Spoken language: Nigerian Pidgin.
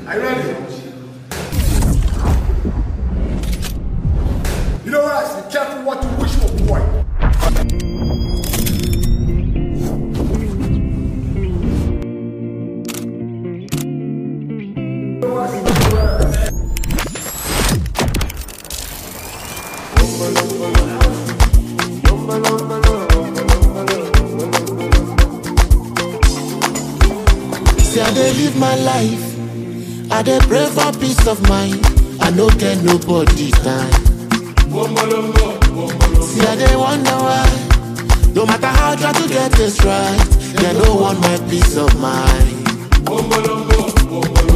Are you ready? You know what? Be careful what you wish for, boy. See, I dey live my life. I dey pray for peace of mind. I no get nobody time. See, I dey wonder why. No matter how I try to get this right, they no want my peace of mind.